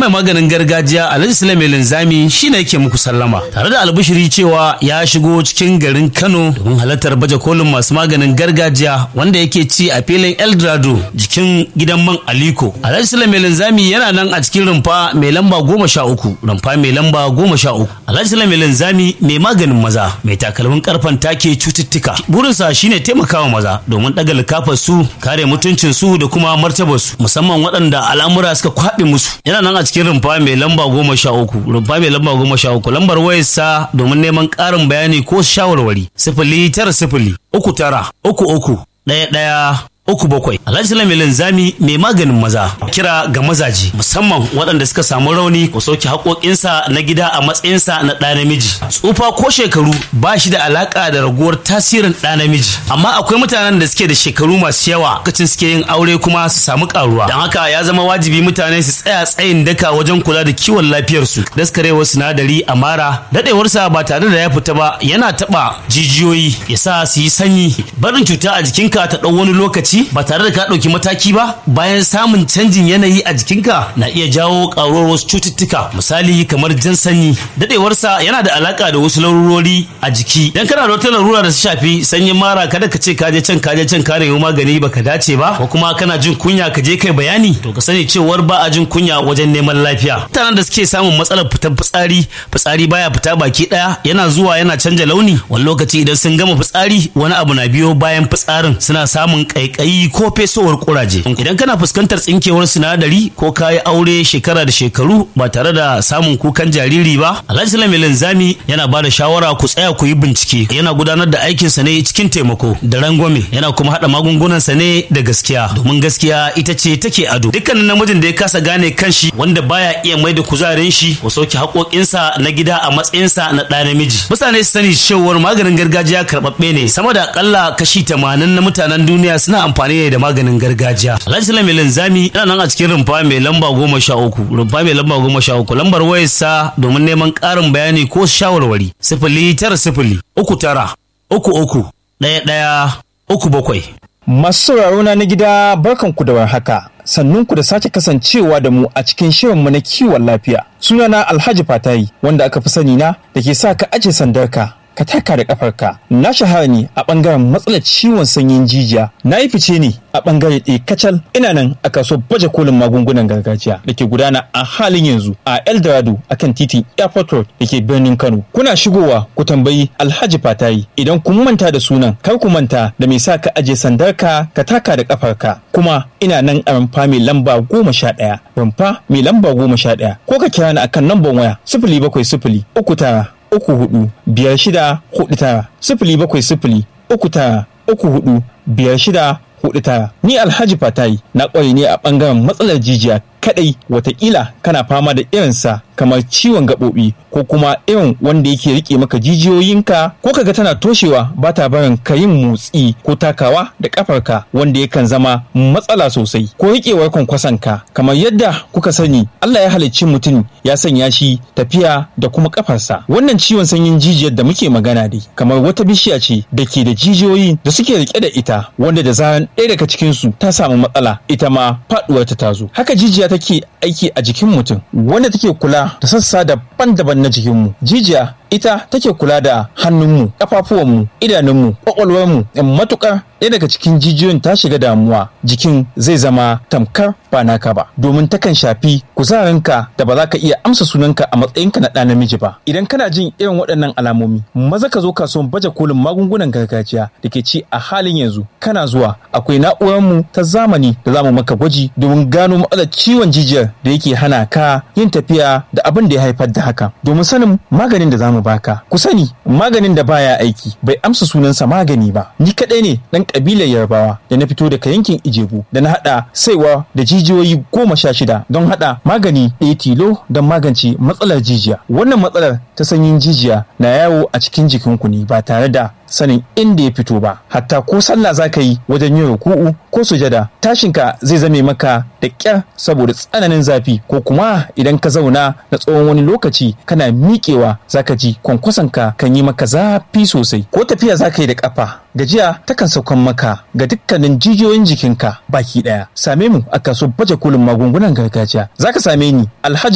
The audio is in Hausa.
mai maganin gargajiya Alhaji Sulaiman Linzami shine yake muku sallama tare da albishiri cewa ya shigo cikin garin Kano domin halartar baje kolin masu maganin gargajiya wanda yake ci a filin Eldorado jikin gidan man Aliko. Alhaji Sulaiman Linzami yana nan a cikin rumfa mai lamba goma sha uku rumfa mai lamba goma sha uku. Alhaji Sulaiman Linzami mai maganin maza mai takalmin karfan take cututtuka. Burinsa shine taimakawa maza domin ɗaga likafar su kare mutuncin su da kuma martabar su musamman waɗanda al'amura suka kwaɓe musu. Yana nan a cikin rumfa mai lamba goma sha uku rumfa mai lamba goma sha uku lambar wayarsa domin neman ƙarin bayani ko shawarwari sifili tara sifili uku tara uku uku ɗaya ɗaya uku bakwai alhaji sulaiman linzami mai maganin maza kira ga mazaji musamman waɗanda suka samu rauni ko sauke haƙoƙinsa na gida a matsayinsa na ɗa namiji tsufa ko shekaru ba shi da alaƙa da raguwar tasirin ɗa namiji amma akwai mutanen da suke da shekaru masu yawa lokacin suke yin aure kuma su samu ƙaruwa don haka ya zama wajibi mutane su tsaya tsayin daka wajen kula da kiwon lafiyarsu daskarewar sinadari a mara daɗewarsa ba tare da ya fita ba yana taɓa jijiyoyi ya sa su yi sanyi barin cuta a jikinka ta ɗau wani lokaci ba tare da ka ɗauki mataki ba bayan samun canjin yanayi a jikinka na iya jawo ƙaruwar wasu cututtuka misali kamar jan sanyi daɗewarsa yana da alaƙa da wasu larurori a jiki dan kana da wata larura da ta shafi sanyin mara kada ka ce ka je can ka je can ka nemi magani baka dace ba ko kuma kana jin kunya ka je kai bayani to ka sani cewar ba a jin kunya wajen neman lafiya mutanen da suke samun matsalar fitar fitsari fitsari baya fita baki ɗaya yana zuwa yana canja launi wani lokaci idan sun gama fitsari wani abu na biyo bayan fitsarin suna samun ƙaiƙayi ko fesowar kuraje idan kana fuskantar tsinkewar sinadari ko kayi aure shekara da shekaru ba tare da samun kukan jariri ba alhaji sulaiman linzami yana ba da shawara ku tsaya ku yi bincike yana gudanar da aikinsa ne cikin taimako da rangwame yana kuma haɗa magungunansa ne da gaskiya domin gaskiya ita ce take ado dukkanin namijin da ya kasa gane kanshi wanda baya iya mai da kuzarin shi ko sauke haƙoƙinsa na gida a matsayinsa na ɗa namiji mutane su sani cewar maganin gargajiya karɓaɓɓe ne sama da akalla kashi tamanin na mutanen duniya suna amfani ne da maganin gargajiya alhaji sulaiman linzami yana nan a cikin rumfa mai lamba goma sha uku rumfa mai lamba goma sha uku lambar wayarsa domin neman ƙarin bayani ko shawarwari sifili tara sifili uku tara uku uku ɗaya ɗaya uku bakwai Masu sauraro na gida barkanku da warhaka. Sannunku da sake kasancewa da mu a cikin shirinmu na kiwon lafiya. Sunana Alhaji Fatayi wanda aka fi sani na da ke sa ka aje sandarka ka taka da kafarka na shahara ne a bangaren matsalar ciwon sanyin jijiya na yi fice ne a bangare ɗaya kacal ina nan a kasuwar baje kolin magungunan gargajiya da ke gudana a halin yanzu a eldorado akan titin airport road da ke birnin kano kuna shigowa ku tambayi alhaji fatayi idan kun manta da sunan kar ku manta da mai sa ka aje sandarka ka taka da kafarka kuma ina nan a rumfa mai lamba goma sha ɗaya rumfa mai lamba goma sha ɗaya ko ka kira ni akan lambar waya sifili bakwai sifili uku tara uku hudu biyar shida hudu tara sifili bakwai sifili uku tara uku hudu biyar shida hudu tara ni alhaji fatayi na kware ne a bangaren matsalar jijiya kadai watakila kana fama da irinsa kamar ciwon gaɓoɓi ko kuma irin wanda yake rike maka jijiyoyinka ko kaga tana toshewa ba ta barin ka yin motsi ko takawa da kafarka wanda yakan zama matsala sosai ko riƙewar kwankwasonka kamar yadda kuka sani Allah ya halicci mutum ya sanya shi tafiya da kuma kafarsa wannan ciwon sanyin jijiyar da muke magana dai kamar wata bishiya ce da ke da jijiyoyi da suke rike da ita wanda da zaran ɗaya daga cikinsu ta samu matsala ita ma faɗuwar ta tazo haka jijiya take aiki a jikin mutum wanda take kula da sassa daban-daban na jikinmu jijiya ita take kula da hannunmu ƙafafuwanmu idanunmu ƙwaƙwalwarmu matuƙar ɗaya daga cikin jijiyoyin ta shiga damuwa jikin zai zama tamkar ba naka ba domin takan shafi kuzarinka da ba za ka iya amsa sunanka a matsayinka na ɗa namiji ba idan kana jin irin waɗannan alamomi maza ka zo kasuwan baje kolin magungunan gargajiya da ke ci a halin yanzu kana zuwa akwai na'urarmu ta zamani da zamu maka gwaji domin gano matsalar ciwon jijiyar da yake hana ka yin tafiya da abin da ya haifar da haka domin sanin maganin da zamu baka ku sani maganin da baya aiki bai amsa sunansa magani ba ni kaɗai ne ɗan ƙabilar yarbawa da na fito daga yankin ijebu da na haɗa saiwa da jijiyoyi goma sha shida don haɗa magani ɗaya tilo don magance matsalar jijiya wannan matsalar ta sanyin jijiya na yawo a cikin jikinku ne ba tare da sanin inda ya fito ba hatta ko sallah za ka yi wajen yin ruku'u ko sujada tashinka zai zame maka da ƙyar saboda tsananin zafi ko kuma idan ka zauna na tsawon wani lokaci kana miƙewa za ka ji kwankwasonka kan yi maka zafi sosai ko tafiya za ka yi da ƙafa gajiya takan saukan maka ga dukkanin jijiyoyin jikinka baki ɗaya same mu a kasuwar baje kolin magungunan gargajiya za ka same ni alhaji